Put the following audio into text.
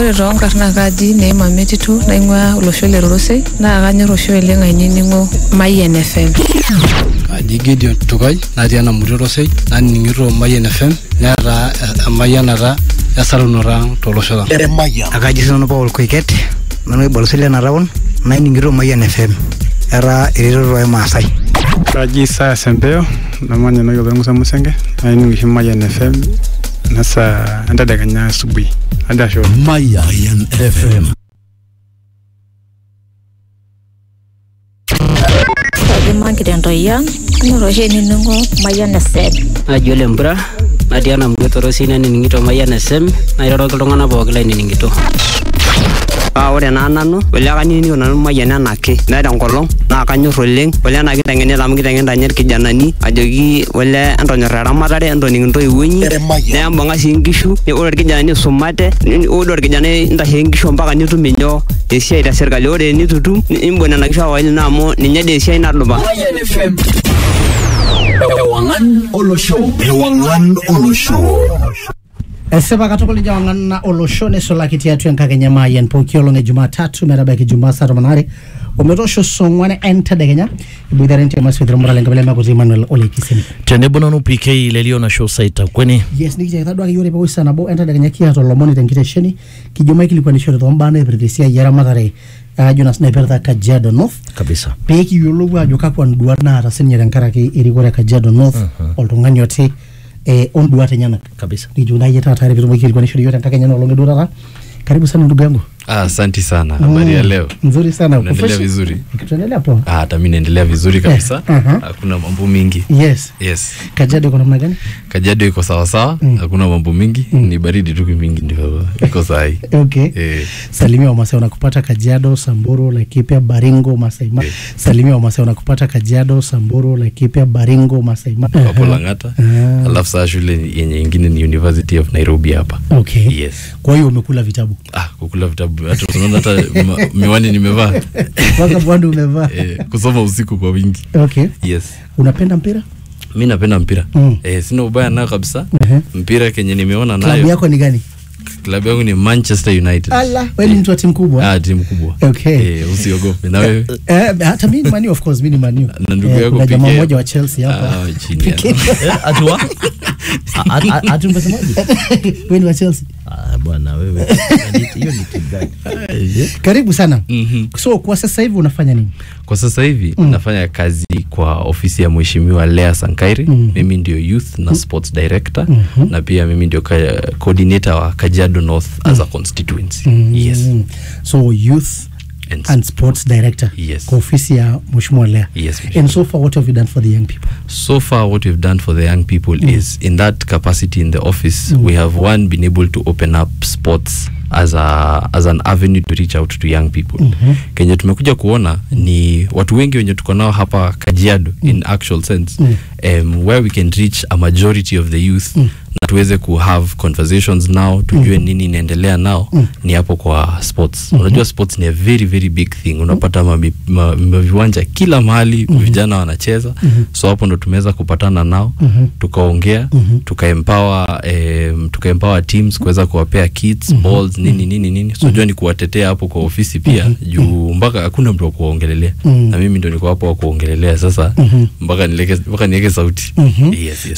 ore toonkarn naa kaji Neema Metitu naing'ua olosho le Rorosei naa kanyorr oshi oleng ainining'o Mayian FM. Kaji Gideon Tukai natii ena murua Rosei nanining'ito Mayian FM neeta emayianata esarunoto ang tolosho lang. akaji sinanu Paul Koiket nanu oibaloti lena taon naining'ito Mayian FM etaa eretoto ormaasai Kaji Isaya Sempeo namanya enewueji olmusa Musenge nainining oshi Mayian FM nasa entedekenya asubuhi hadi ashe oleng. Mayan FM. Kaji Margaret Ntoyian kanyorr oshi ainining'o Mayian FM. naji ole mpura natii ena murua torosi nanining'ito Mayian SM nairoroki iltung'anak pookin lainining'ito paa ore naa nanu ole kanining'ito nanu Mayian enake meeta enkolong naa kanyorr oleng ole ena kiteng'enita amu kiteng'enita ninye irkijanani ajoki ole entonyorr eramatare entoning intoiwuo inyi nembung'a sii nkishu ore irkijanani isumate ore orkijanai intashe nkishu mpaka nitum inyoo esiai te sirkali ore enitu itum nimbung nena kishu awaili naa amu ninye dii esiai nadupa Mayan FM. Ewangan Olosho. Ewangan Olosho. esipa katukul ijo wang'an na olosho neisulaki tiatua enkakenya maayian pooki olong e jumatatu metabaiki jumaa saa tomon aare ometoosho saa ong'uan entedekenya iboitare ntiama maswether moral enkabila emakuti emmanuel olekiseni tenebo nanu pk lelio nasho saita kweni yes nikichakita duake yiok pewosh saa nabo entedekenya kiata olomoni tenkitesheni kijo maikilikuanishore tombaa naipirta esiai eramatare ajo nas naipirta kajiado north kabisa pee kiyiolou ajo kakwa nduat naata sininye tenkaraki erikore e kajiado north oltung'ani oti eh, onduat enyenak kabisa nijo nayie taata are pitumoki aikilikuanishore yiok tenkakenya nolong eduo taata karibu sana ndugu yangu Ah, Asanti sana. Habari ya Mm, leo? nzuri sana uko Unaendelea fresh? vizuri? tunaendelea poa Ah, hata mimi naendelea vizuri kabisa. Eh, aha. Hakuna mambo mingi. yes Yes. kajiado iko namna gani Kajiado iko sawa sawa, hakuna mambo mingi, ni baridi tu mingi ndio iko sahi. okay Eh, salimia wamasai wanakupata kajiado samburu laikipia baringo masaima salimia wamasai wanakupata kajiado samburu laikipia baringo masaima hapo Lang'ata. Alafu saa shule yenye ingine ni University of Nairobi hapa. okay Yes. kwa hiyo umekula vitabu Ah, kukula vitabu. Hata tunaona hata ma, miwani nimevaa. mpaka bwanda umevaa Eh, kusoma usiku kwa wingi. okay Yes. unapenda mpira Mi napenda mpira. Mm. Eh, sina ubaya nayo kabisa. Ehe. Mpira kenye nimeona klabu nayo. yako ni gani Klabu yangu ni Manchester United. ala wewe ni mtu wa timu kubwa Ah, timu kubwa. okay Eh, usiogope. Na wewe? Eh, hata mimi ni manu of course mimi ni manu Na ndugu Eh, yako kuna jamaa PK. mmoja wa Chelsea hapa Ah, chini ya- PK. atua ati umesemaje wewe ni wa Chelsea Ah, bwana wewe hiyo ni timu gani karibu sana Mhm. so kwa sasa hivi unafanya nini Kwa sasa hivi Mm. nafanya kazi kwa ofisi ya mheshimiwa Lea Sankairi. Mm. Mimi ndio youth na sports director Mhm. na pia mimi ndio ka, coordinator wa Kajiado North as a constituency. Mm. Yes. so youth And and sports director Yes. kwa ofisi ya mheshimiwa Lea Yes, and so far what have you done for the young people So far, what we've done for the young people is in that capacity in the office, we have one been able to open up sports as a as an avenue to reach out to young people. Mhm. Kenye tumekuja kuona ni watu wengi wenye tuko nao hapa Kajiado in actual sense Mm. um, where we can reach a majority of the youth Mm. na tuweze ku have conversations now tujue nini inaendelea nao Mm. ni hapo kwa sports Mhm. unajua sports ni a very very big thing unapata mabi- ma- ma- viwanja kila mahali vijana wanacheza Mhm. so hapo ndo tumeweza kupatana nao Mhm. tukaongea Mhm. tukaempower um, tukaempower teams kuweza kuwapea kits balls nini nini nini so jua ni kuwatetea hapo kwa ofisi pia juu mpaka hakuna mtu wa kuwaongelelea Mhm. na mimi ndo niko hapo wa kuongelelea sasa Mhm. mpaka nileke mpaka niweke sauti Mhm. yes yes